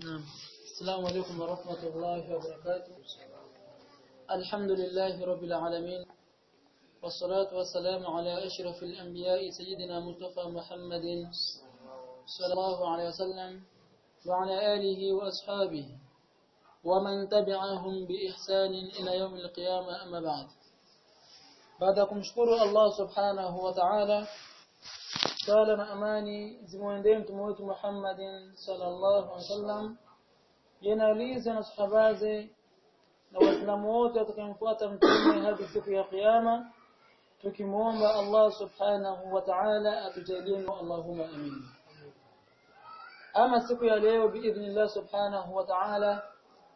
نعم السلام عليكم ورحمة الله وبركاته الحمد لله رب العالمين والصلاة والسلام على أشرف الأنبياء سيدنا مصطفى محمد صلى الله عليه وسلم وعلى آله وأصحابه ومن تبعهم بإحسان إلى يوم القيامة أما بعد بعدكم شكر الله سبحانه وتعالى sala na amani zimwendee mtume wetu Muhammadin sallallahu alaihi wasallam yanaliza na sahabaze na waislamu wote watakayemfuata mtume hadi siku ya kiyama tukimwomba Allah subhanahu wa ta'ala atujalie Allahumma amin ama siku ya leo biidhnillah subhanahu wa ta'ala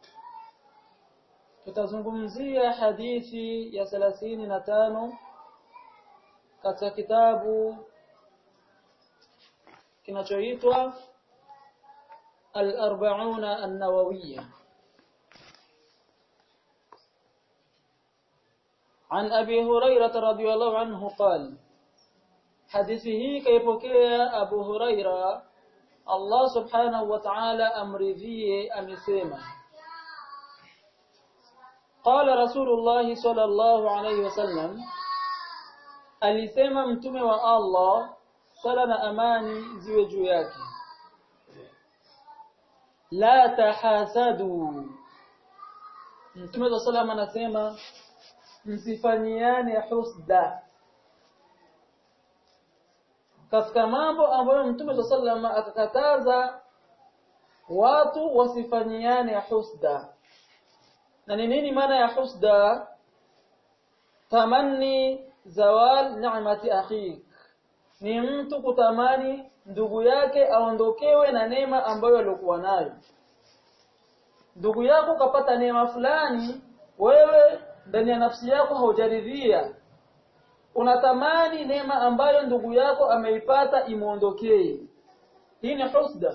tutazungumzia hadithi ya 35 katika kitabu kinachoitwa al-arba'una an-nawawiyya عن أبي هريرة رضي الله عنه قال حديثه كيبوكيا أبو هريرة الله سبحانه وتعالى أمرذيه أمسيما قال رسول الله صلى الله عليه وسلم alisema mtume wa Allah sala na amani ziwe juu yake la tahasadu mtume wa sallam anasema msifanyiane husda katika mambo ambayo mtume wa sallam akakataza watu wasifanyiane husda na ni nini maana ya husda tamanni zawal ni'mati akhik ni mtu kutamani ndugu yake aondokewe na neema ambayo alikuwa nayo ndugu yako kapata neema fulani wewe ndani ya nafsi yako haujaridhia unatamani neema ambayo ndugu yako ameipata imuondokee hii ni husda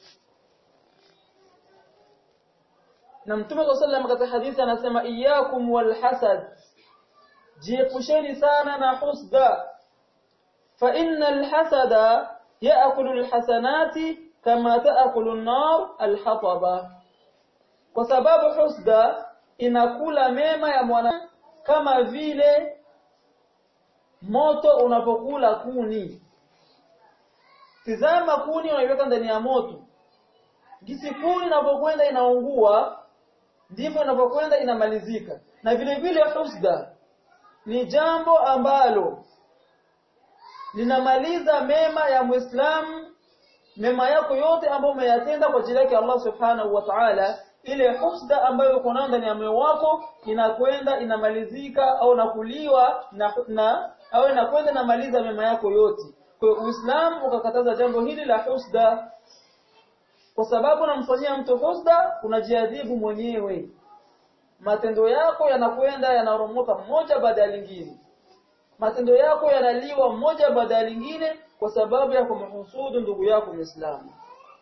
na mtume صلى الله katika hadithi anasema iyyakum walhasad jiepusheni sana na husda فإن الحسد يأكل الحسنات كما تأكل النار الحطب kwa sababu husda inakula mema ya mwana kama vile moto unapokula kuni tizama kuni unaiweka ndani ya moto gisi kuni inapokwenda inaungua ndivyo inapokwenda inamalizika na vile vile husda ni jambo ambalo linamaliza mema ya Muislamu mema yako yote ambayo umeyatenda kwa ajili yake Allah Subhanahu wa Ta'ala ile husda ambayo uko nayo ndani ya moyo wako inakwenda inamalizika au nakuliwa na, na au inakwenda inamaliza mema yako yote kwa hiyo Uislamu ukakataza jambo hili la husda kwa sababu unamfanyia mtu husda unajiadhibu mwenyewe matendo yako yanakwenda yanoromoka mmoja baada ya lingine matendo yako yanaliwa mmoja baada ya lingine kwa sababu ya kumhusudu ndugu yako Muislamu.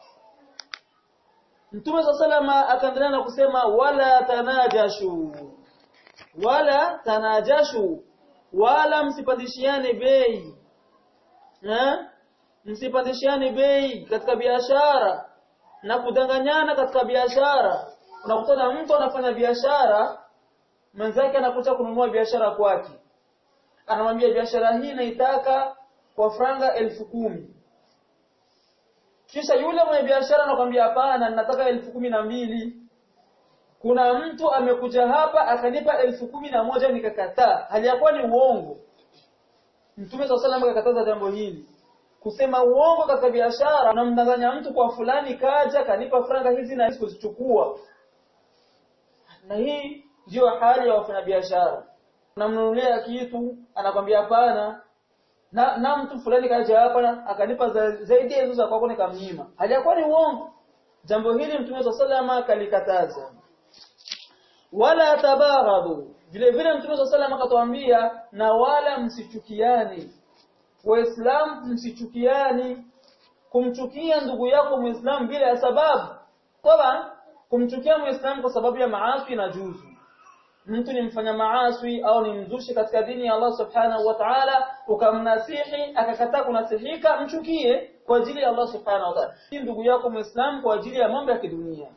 Mtume salama akaendelea na kusema wala tanajashu wala tanajashu wala msipandishiane bei eh msipandishiane bei katika biashara na kudanganyana katika biashara unakutana mtu anafanya biashara mwenzake anakuja kununua biashara kwake anamwambia biashara hii naitaka kwa franga elfu kumi kisha yule mwenye biashara anakwambia hapana nataka elfu kumi na mbili kuna mtu amekuja hapa akanipa elfu kumi na moja nikakataa hali yakuwa ni uongo mtume saa salam akakataza jambo hili kusema uongo katika biashara unamdanganya mtu kwa fulani kaja kanipa franga hizi na hizi kuzichukua na hii ndiyo hali ya wafanyabiashara unamnunulia kitu anakwambia hapana na, na mtu fulani kaja hapa akanipa za, zaidi ya hizo za kwako nikamnyima hajakuwa ni uongo jambo hili mtume wa sallama kalikataza wala tabaghadu vile vile mtume wa sallama akatuambia na wala msichukiani waislamu msichukiani kumchukia ndugu yako muislamu bila ya sababu kwa kumchukia muislamu kwa sababu ya maasi na juzu mtu ni mfanya maaswi au ni mzushi katika dini ya Allah subhanahu wa ta'ala ukamnasihi akakataa kunasihika mchukie kwa ajili ya Allah subhanahu wa ta'ala si ndugu yako muislam kwa ajili ya mambo ya kidunia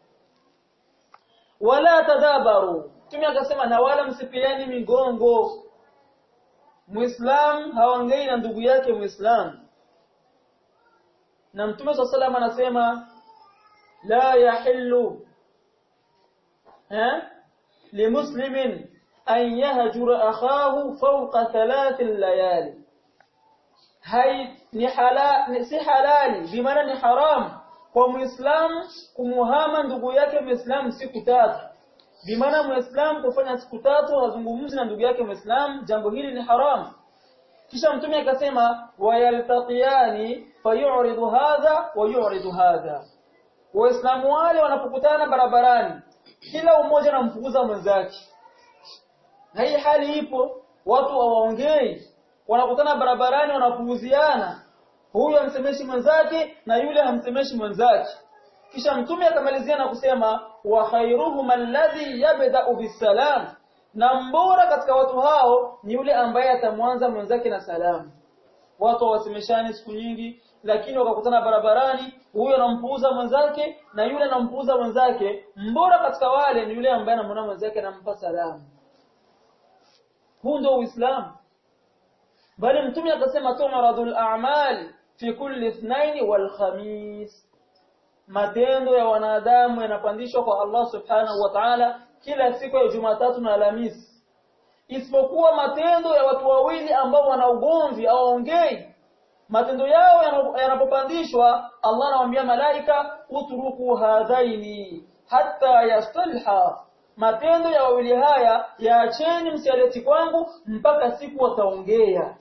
wala tadabaru Mtume akasema na wala msipiani migongo Muislam haongei na ndugu yake Muislam na Mtume صلى الله anasema la yahillu ha limuslimin an yahjura akhahu fawqa thalath layali hai ni halal si halali bimaana ni haram kwa muislamu kumuhama ndugu yake muislamu siku tatu bimaana muislamu kufanya siku tatu azungumzi na ndugu yake muislamu jambo hili ni haram kisha mtume akasema wayaltaqiyani fayuridu hadha wa yuridu hadha waislamu wale wanapokutana barabarani kila mmoja anamfukuza mwenzake na hii hali ipo watu hawaongei wanakutana barabarani wanapuuziana huyu hamsemeshi mwenzake na yule hamsemeshi mwenzake kisha mtume akamalizia na kusema wa khairuhum alladhi yabda'u bisalam na mbora katika watu hao ni yule ambaye atamwanza mwenzake na salamu watu wasemeshani siku nyingi lakini wakakutana barabarani huyo anampuuza mwenzake na yule anampuuza mwenzake mbora katika wale ni yule ambaye anamwona mwenzake anampa salamu huu ndio uislamu bali mtume akasema tu'radul a'mal fi kulli ithnain wal khamis matendo ya wanadamu yanapandishwa kwa Allah subhanahu wa ta'ala kila siku ya Jumatatu na Alhamisi isipokuwa matendo ya watu wawili ambao wana ugomvi au ongei matendo yao yanapopandishwa Allah anawaambia malaika utruku hadhaini hatta yastalha matendo ya wawili haya yaacheni msialeti kwangu mpaka siku wataongea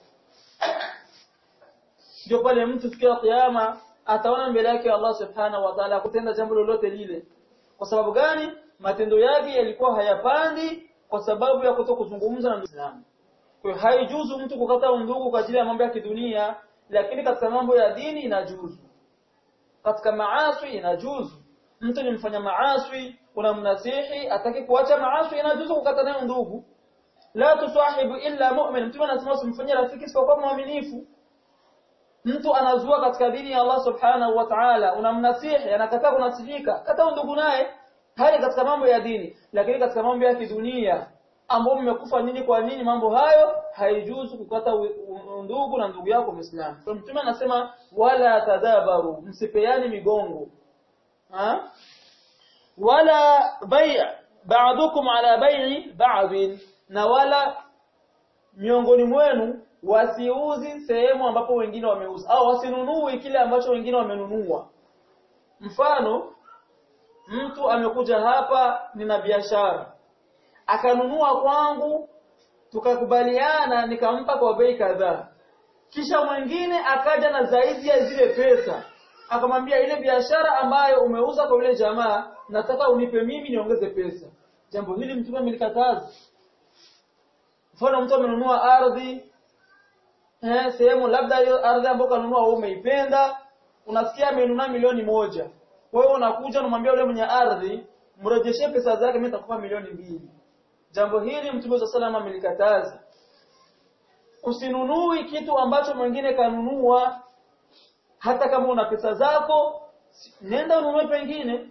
ndio pale mtu siku ya kiyama ataona mbele yake Allah subhanahu wa ta'ala kutenda jambo lolote lile kwa sababu gani matendo yake yalikuwa hayapandi kwa sababu ya kutokuzungumza na Muislamu kwa hiyo haijuzu mtu kukata undugu kwa ajili ya mambo ya kidunia lakini katika mambo ya dini inajuzu katika maasi inajuzu mtu ni mfanya maasi unamnasihi ataki kuacha maasi inajuzu kukata naye ndugu la tusahibu illa mu'min mtu anasema usimfanyie rafiki isipokuwa muaminifu mtu anazua katika dini ya Allah subhanahu wa ta'ala unamnasihi anakataa kunasihika kata ndugu naye hali katika mambo ya dini lakini katika mambo ya kidunia ambao mmekufa nini kwa nini mambo hayo haijuzu kukata ndugu na ndugu yako Muislamu. Kwa mtume anasema wala tadabaru msipeani migongo. Ha? Wala bay' ba'dukum ala bay'i ba'd na wala miongoni mwenu wasiuzi sehemu ambapo wengine wameuza au wasinunui kile ambacho wengine wamenunua. Mfano mtu amekuja hapa nina biashara akanunua kwangu tukakubaliana nikampa kwa bei kadhaa kisha mwingine akaja na zaidi ya zile pesa akamwambia ile biashara ambayo umeuza kwa yule jamaa nataka unipe mimi niongeze pesa jambo hili mtume amelikataza mfano mtu amenunua ardhi eh sehemu labda hiyo ardhi ambayo kanunua wewe umeipenda unasikia amenunua milioni moja wewe unakuja unamwambia yule mwenye ardhi mrejeshe pesa zake mimi nitakupa milioni mbili jambo hili mtume wa salama amelikataza usinunui kitu ambacho mwingine kanunua hata kama una pesa zako nenda ununue pengine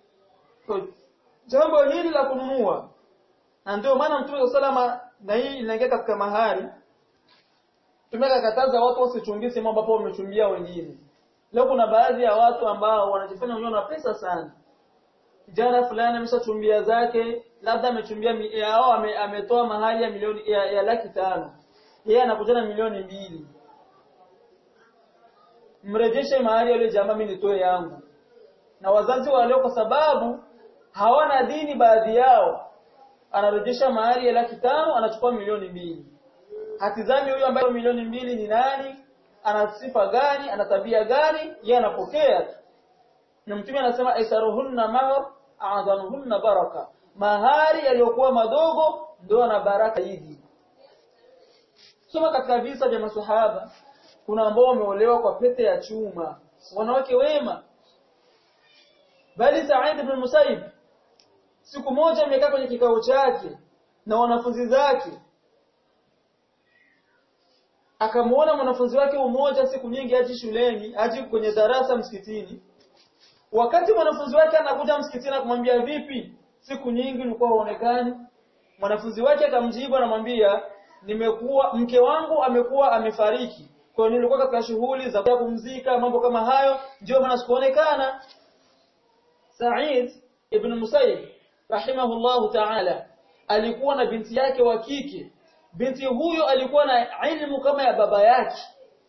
jambo hili la kununua na ndio maana mtume wa salama na hii inaingia katika mahari tumekakataza watu wasichumbie sehemu ambapo wamechumbia wengine leo kuna baadhi ya watu ambao wanajifanya wenyewe na pesa sana kijana fulani ameshachumbia zake labda amechumbia au ame, ametoa mahali ya milioni ya, ya laki tano yeye anakuja na milioni mbili mrejeshe mahali yule jamaa mimi nitoe yangu na wazazi wale kwa sababu hawana dini baadhi yao anarejesha mahali ya laki tano anachukua milioni mbili hatizami huyo ambaye milioni mbili ni nani ana sifa gani ana tabia gani yeye anapokea tu na mtume anasema aisaruhunna mahar a'dhanuhunna baraka mahari yaliyokuwa madogo ndio na baraka hizi soma katika visa vya maswahaba kuna ambao wameolewa kwa pete ya chuma wanawake wema bali Sa'id ibn Musayyib siku moja amekaa kwenye kikao chake na wanafunzi zake akamuona mwanafunzi wake mmoja siku nyingi aji shuleni aji kwenye darasa msikitini wakati mwanafunzi wake anakuja msikitini akamwambia vipi siku nyingi ulikuwa huonekani mwanafunzi wake akamjibu anamwambia nimekuwa mke wangu amekuwa amefariki kwa hiyo nilikuwa katika shughuli za kupumzika mambo kama hayo ndio maana sikuonekana Sa'id ibn Musayyib rahimahullahu ta'ala alikuwa na binti yake wa kike binti huyo alikuwa na ilmu kama ya baba yake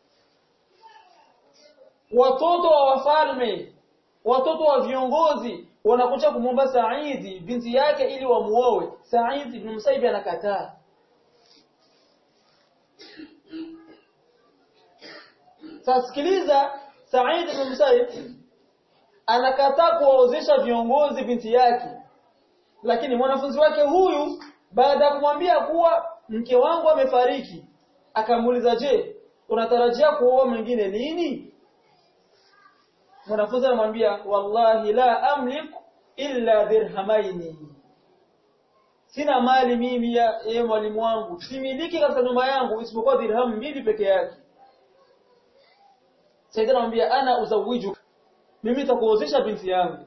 watoto wa wafalme watoto wa viongozi wanakuja kumwomba Saidi binti yake ili wamuoe Said ibn Musayyib anakataa Sasa sikiliza Said ibn Musayyib anakataa kuwaozesha viongozi binti yake lakini mwanafunzi wake huyu baada ya kumwambia kuwa mke wangu amefariki akamuuliza je unatarajia kuoa mwingine lini mwanafunzi anamwambia wallahi la amlik illa dirhamaini sina mali mimi ya e mwalimu wangu similiki katika nyumba yangu isipokuwa dirham mbili peke yake Saidina anamwambia ana uzawiju mimi nitakuozesha binti yangu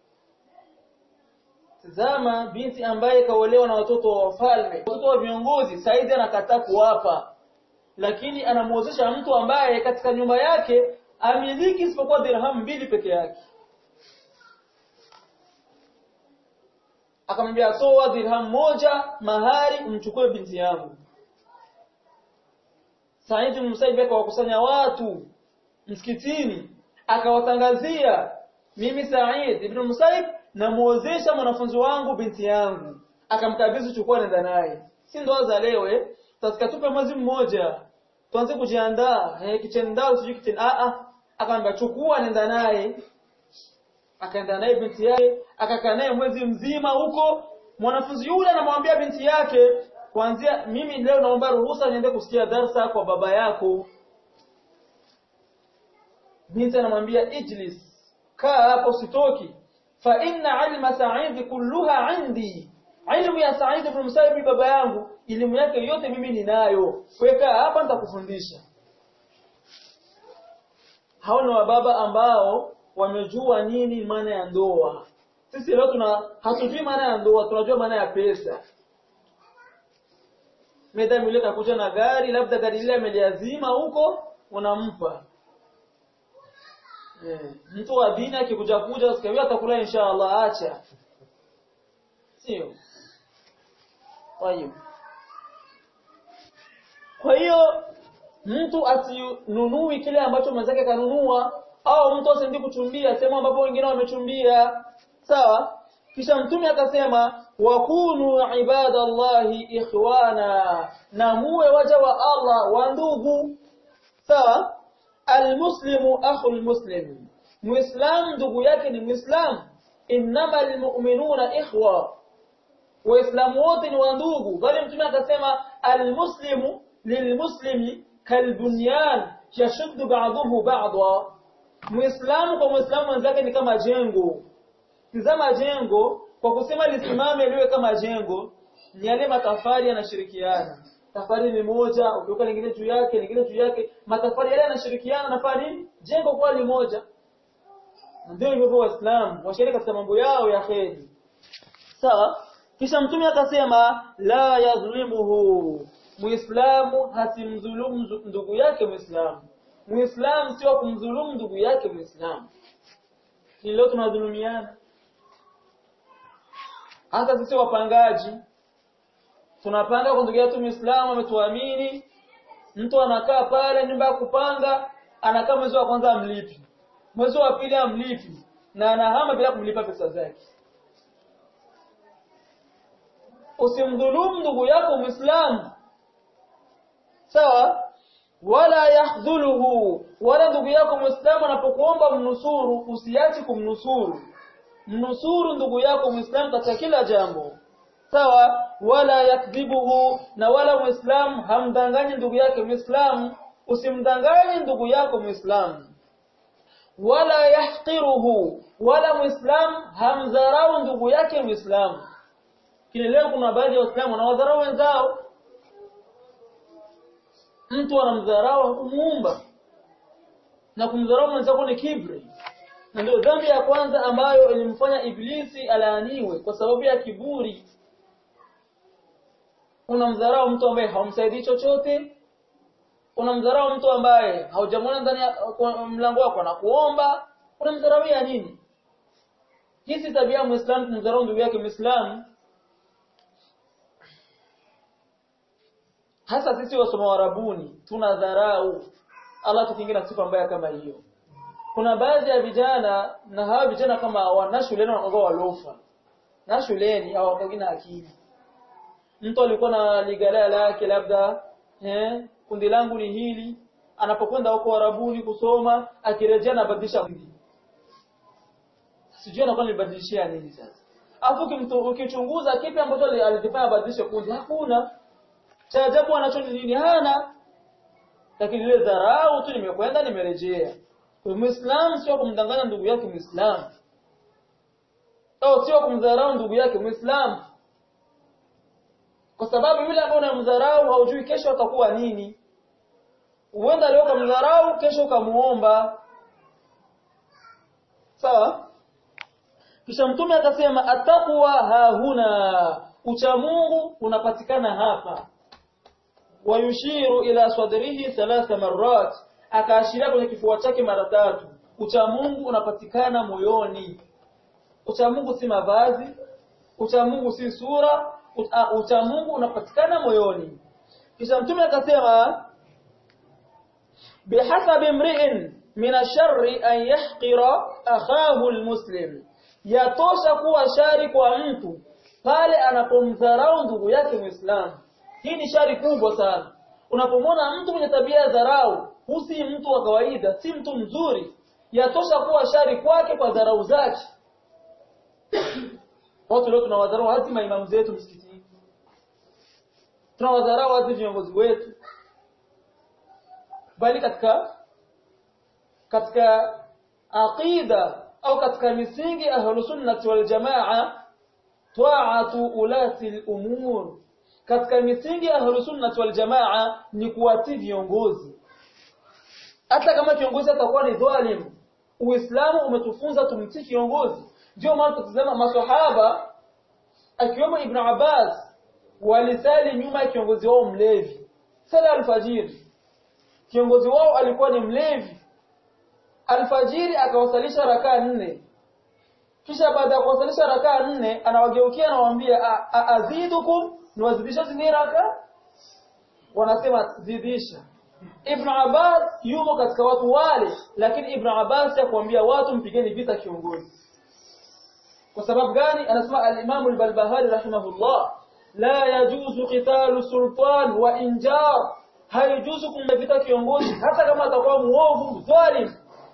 Tazama binti ambaye kaolewa na watoto wa wafalme, watoto wa viongozi, Saidi anakataa kuwapa. Lakini anamuozesha mtu ambaye katika nyumba yake amiliki isipokuwa dirham mbili peke yake. Akamwambia toa dirham moja mahari umchukue binti yangu. Said ibn Musayyib akawakusanya watu msikitini akawatangazia mimi Said ibn Musayyib namuozesha mwanafunzi wangu binti yangu akamkabidhi chukua nenda naye si ndoa za leo eh tutataka tupe mwezi mmoja tuanze kujiandaa eh kitendao sijui kiten a a akamwambia chukua nenda naye akaenda naye binti yake akakaa naye mwezi mzima huko mwanafunzi yule anamwambia binti yake kuanzia mimi leo naomba ruhusa niende kusikia darsa kwa baba yako binti anamwambia ijlis kaa hapo sitoki fa inna ilma sa'id kulluha indi ilmu ya Sa'id ibn Musayyib baba yangu elimu yake yote mimi ninayo weka hapa nitakufundisha hao ni wababa ambao wamejua nini maana ya ndoa sisi leo tuna hatujui maana ya ndoa tunajua maana ya pesa Medam yule kakuja na gari labda gari lile ameliazima huko unampa Eh, mtu wa dini akikuja kuja usikawia atakula inshallah acha. Sio. Kwa hiyo Kwa hiyo mtu asinunui kile ambacho mwenzake kanunua au mtu asiendi kuchumbia sehemu ambapo wengine wamechumbia. Sawa? Kisha mtume akasema wakunu ibadallahi ikhwana na muwe waja wa Allah wa ndugu. Sawa? almuslimu akhul muslim muislam ndugu yake ni muislam innamal mu'minuna ikhwa waislamu wote ni wa ndugu bali mtume akasema almuslimu lilmuslimi kalbunyan yashuddu ba'dahu ba'dha muislamu kwa muislamu mwenzake ni kama jengo tizama jengo kwa kusema lisimame liwe kama jengo ni yale matafari yanashirikiana tafari ni moja ukiweka lingine juu yake lingine juu yake matafari yale yanashirikiana na fani jengo kwa ni moja ndio hivyo waislamu washiriki katika mambo yao ya kheri sawa kisha mtume akasema la yadhlimuhu muislamu hasimdhulumu ndugu yake muislamu muislamu sio kumdhulumu ndugu yake muislamu ni leo tunadhulumiana hata sisi wapangaji tunapanga kwa ndugu yetu Muislamu ametuamini mtu anakaa pale nyumba ya kupanga anakaa mwezi wa kwanza amlipi mwezi wa pili amlipi na anahama bila kumlipa pesa zake usimdhulumu ndugu yako Muislamu sawa wala yahdhuluhu wala ndugu yako Muislamu anapokuomba mnusuru usiachi kumnusuru mnusuru ndugu yako Muislamu katika kila jambo sawa wala yakdhibuhu na wala muislamu hamdanganyi ndugu yake muislamu usimdanganyi ndugu yako muislamu wala yahqiruhu wala muislamu hamdharau ndugu yake muislamu kile leo kuna baadhi ya waislamu wanawadharau wenzao mtu anamdharau kumuumba na kumdharau mwenzako ni kibri na ndio dhambi ya kwanza ambayo ilimfanya iblisi alaaniwe kwa sababu ya kiburi unamdharau mtu ambaye haumsaidii chochote unamdharau mtu ambaye haujamwona ndani ya mlango wako na kuomba unamdharauia nini hii si tabia ya muislamu kumdharau ndugu yake muislamu hasa sisi wasoma warabuni tunadharau Allah tukingira sifa mbaya kama hiyo kuna baadhi ya vijana na hawa vijana kama wana shuleni wanakuwa walofa na shuleni hawakagi na akili mtu alikuwa na ligalaa lake labda eh kundi langu ni hili anapokwenda huko warabuni kusoma akirejea anabadilisha kundi sijui anakuwa nilibadilishia nini sasa afu ukichunguza kipi ambacho alikifanya abadilishe kundi hakuna cha ajabu anacho ni nini hana lakini ile dharau tu nimekwenda nimerejea kwa muislamu sio kumdanganya ndugu yake muislamu au sio kumdharau ndugu yake muislamu kwa sababu yule ambaye unamdharau haujui kesho atakuwa nini uenda leo kumdharau kesho ukamuomba sawa kisha mtume akasema ataqwa hahuna ucha Mungu unapatikana hapa wayushiru ila sadrihi thalatha marrat akaashiria kwenye kifua chake mara tatu ucha Mungu unapatikana moyoni ucha Mungu si mavazi ucha Mungu si sura ucha Mungu unapatikana moyoni kisha mtume akasema bihasabi mri'in min ash-sharri an yahqira akhahu al-muslim yatosha kuwa shari kwa mtu pale anapomdharau ndugu yake Muislamu hii ni shari kubwa sana unapomwona mtu mwenye tabia ya dharau husi mtu wa kawaida si mtu mzuri yatosha kuwa shari kwake kwa dharau zake watu leo tunawadharau hadi maimamu zetu msikitini tunawadharau hadi viongozi wetu bali katika katika aqida au katika misingi ahlus sunnah wal jamaa ta'atu ulati al-umur katika misingi ahlus sunnah wal jamaa ni kuwatii viongozi hata kama kiongozi atakuwa ni dhalim uislamu umetufunza tumtii kiongozi ndio maana tutazama maswahaba akiwemo ibn Abbas walisali nyuma ya kiongozi wao mlevi sala alfajiri kiongozi wao alikuwa ni mlevi alfajiri akawasalisha rakaa nne kisha baada ya kuwasalisha rakaa nne anawageukia anawaambia azidukum niwazidisha zini raka wanasema zidisha Ibn Abbas yumo katika watu wale lakini Ibn Abbas yakuambia watu mpigeni vita kiongozi kwa sababu gani anasema al-Imam al-Balbahari rahimahullah la yajuzu qitalu sultan wa injar haijuzu kumvita kiongozi hata kama atakuwa muovu dhalim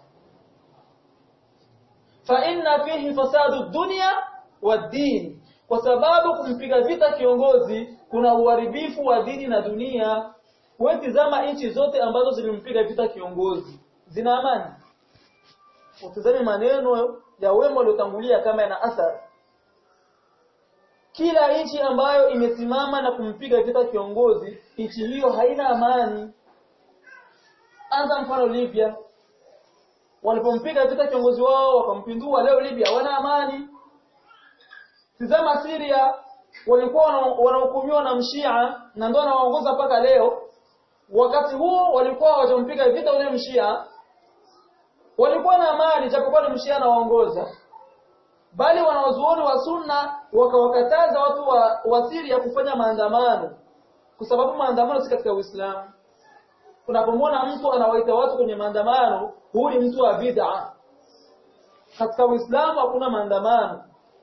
fa inna fihi fasadu dunya wad-din kwa sababu kumpiga vita kiongozi kuna uharibifu wa dini na dunia wewe tizama nchi zote ambazo zilimpiga vita kiongozi zina amani utazame maneno ya wema waliotangulia kama yana athari kila nchi ambayo imesimama na kumpiga vita kiongozi nchi hiyo haina amani anza mfano Libya walipompiga vita kiongozi wao wakampindua leo Libya wana amani tizama Syria walikuwa wanahukumiwa na mshia na ndio anawaongoza mpaka leo wakati huo walikuwa hawajampiga vita ule mshia walikuwa na amani japokuwa ni mshia anawaongoza bali wanawazuoni wa sunna wakawakataza watu wa, wa Syria kufanya maandamano kwa sababu maandamano si katika Uislamu unapomwona mtu anawaita watu kwenye maandamano huyu ni mtu wa bid'a katika Uislamu hakuna maandamano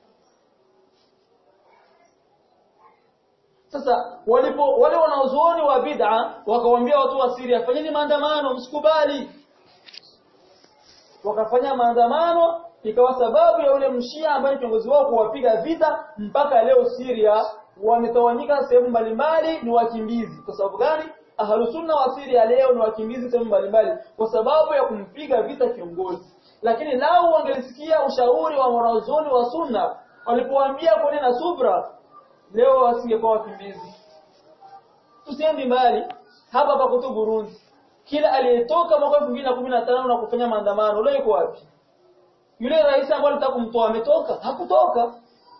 Sasa walipo wale wanaozuoni wa bid'a wakawaambia watu wa Syria fanyeni maandamano msikubali. Wakafanya maandamano ikawa sababu ya ule mshia ambaye kiongozi wao kuwapiga vita mpaka leo Syria wametawanyika sehemu mbalimbali ni wakimbizi. Kwa sababu gani? Ahlusunna wa Syria leo ni wakimbizi sehemu mbalimbali kwa sababu ya kumpiga vita kiongozi. Lakini lao wangelisikia ushauri wa wanazuoni wa sunna walipowaambia kuwa na subra leo wasingekuwa wakimbizi tusiendi mbali hapa hapa kutu Burundi kila aliyetoka mwaka 2015 na kufanya maandamano leo yuko wapi yule rais ambaye alitaka kumtoa ametoka hakutoka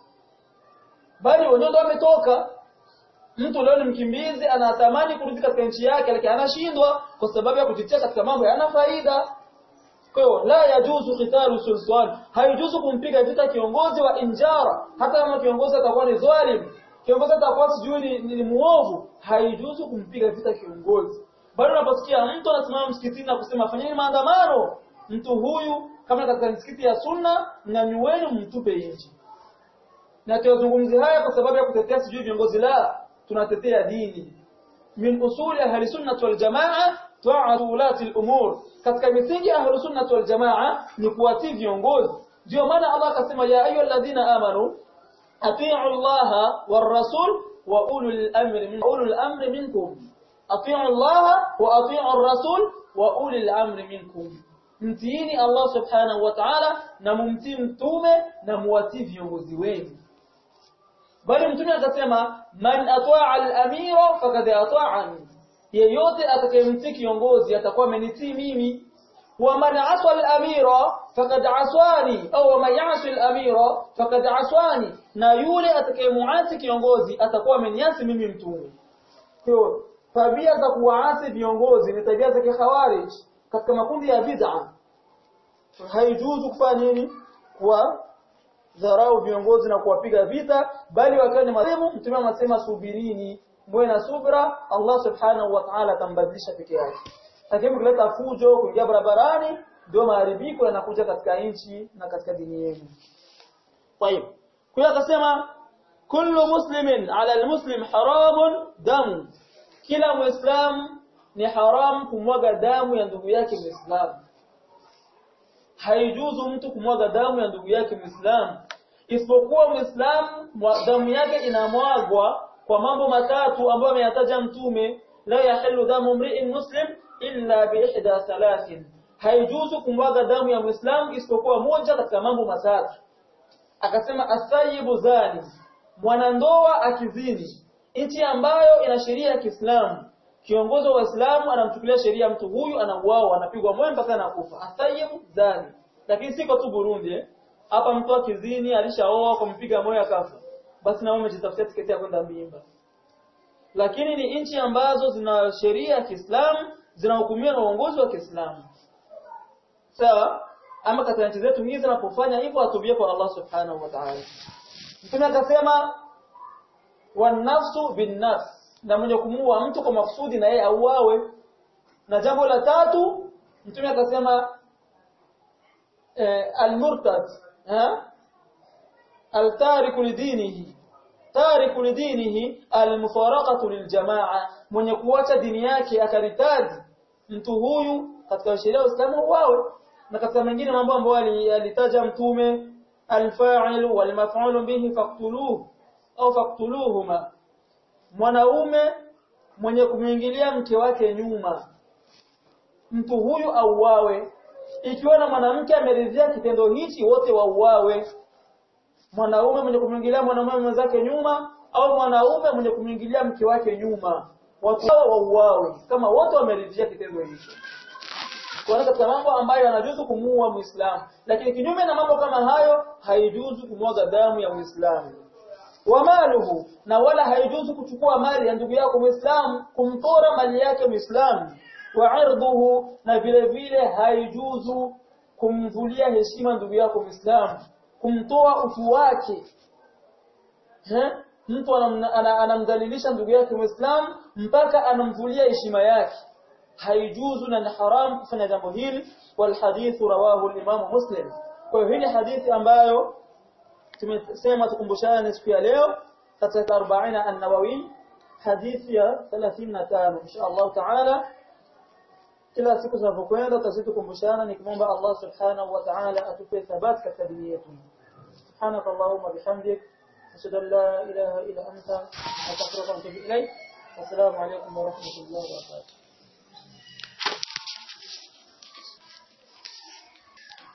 bali wenyewe ndio ametoka mtu leo ni mkimbizi anatamani kurudi katika nchi yake lakini anashindwa kwa sababu ya kujitia katika mambo yana faida kwa hiyo la yajuzu qitalu sultan haijuzu kumpiga vita kiongozi wa injara hata kama kiongozi atakuwa ni dhalim kiongozi atakuwa sijui ni, ni, ni muovu haijuzu kumpiga vita kiongozi bali unaposikia mtu anasimama msikitini na kusema fanyeni maandamano mtu huyu kama katika msikiti ya sunna nyanyueni mtupe nje na tuyazungumzi haya kwa sababu ya kutetea sijui viongozi la tunatetea dini min usuli ahli sunnah wal jamaa ta'atu ulati al-umur katika misingi ya ahli sunnah wal jamaa ni kuwatii viongozi ndio maana Allah akasema ya ayu alladhina amanu atii'u Allah war rasul wa ulul amri min ulul amri minkum atii'u Allah wa atii'u ar-rasul wa ulul amri minkum mtiini Allah subhanahu wa ta'ala na mumtii mtume na muwatii viongozi wenu bali mtume akasema man ataa al-amira faqad ata'ani yeyote atakayemtii kiongozi atakuwa amenitii mimi wa man asa al-amira faqad aswani au man yasi al-amira faqad aswani na yule atakayemuasi kiongozi atakuwa ameniasi mimi mtume kwa tabia za kuwaasi viongozi ni tabia za kikhawarij katika makundi ya bid'a haijuzu kufanya nini kwa dharau viongozi na kuwapiga vita bali wakiwa ni marehemu mtume anasema subirini mwe na subra Allah subhanahu wa ta'ala atambadilisha peke yake lakini kuleta fujo kuingia barabarani ndio maharibiko yanakuja katika nchi na katika dini yenu طيب kwa akasema kullu muslimin ala almuslim haramun damu kila muislam ni haram kumwaga damu ya ndugu yake muislamu haijuzu mtu kumwaga damu ya ndugu yake Muislamu isipokuwa Muislamu damu yake inamwagwa kwa mambo matatu ambayo ameyataja mtume la yahillu damu mri'in muslim illa bi ihda thalathin haijuzu kumwaga damu ya Muislamu isipokuwa moja katika mambo matatu akasema asayibu zani mwanandoa akizini nchi ambayo ina sheria ya Kiislamu kiongozi wa Waislamu anamchukulia sheria mtu huyu anauawa anapigwa moyo mpaka anakufa asayibu zani lakini siko tu Burundi eh hapa mtu akizini alishaoa kumpiga moyo akafa basi na umejitafutia tiketi ya kwenda mimba lakini ni nchi ambazo zina sheria ya Kiislamu zinahukumiwa na uongozi wa Kiislamu sawa ama katika nchi zetu hizi zinapofanya hivyo atubie kwa Allah subhanahu wa ta'ala mtume akasema wan nafsu bin nafs na mwenye kumuua mtu kwa makusudi na yeye auawe na jambo la tatu mtume akasema eh, al-murtad ha al-tariku lidinihi tariku lidinihi al-mufaraqatu liljamaa mwenye kuacha dini yake akaritadi mtu huyu katika sheria ya Uislamu uawe na katika mengine mambo ambayo alitaja mtume al-fa'il wal-maf'ul bihi faqtuluhu au faqtuluhuma mwanaume mwenye kumwingilia mke wake nyuma mtu huyu auawe ikiwa na mwanamke ameridhia kitendo hichi wote wauawe mwanaume mwenye kumwingilia mwanamume mwenzake nyuma au mwanaume mwenye kumwingilia mke wake nyuma watu hao wauawe kama wote wameridhia kitendo hicho kwa katika mambo ambayo yanajuzu kumuua muislamu lakini kinyume na mambo kama hayo haijuzu kumwaga damu ya muislamu wa maluhu na wala haijuzu kuchukua mali ya ndugu yako muislamu kumtora mali yake muislamu wa irduhu na vile vile haijuzu kumvulia heshima ndugu yako muislamu kumtoa utu wake He? mtu anamdhalilisha ndugu yake muislamu mpaka anamvulia heshima yake haijuzu na ni haram kufanya jambo hili wal hadithu rawahu al-imam muslim kwa hiyo hii hadithi ambayo tumesema tukumbushane siku ya leo katika 40 an-nawawi hadithi ya 35 insha Allah taala kila siku tunapokwenda tutazidi kukumbushana nikimwomba Allah subhanahu wa ta'ala atupe thabati katika dini yetu سبحانك اللهم وبحمدك أشهد أن لا إله إلا أنت أستغفرك وأتوب إليك والسلام عليكم ورحمة الله وبركاته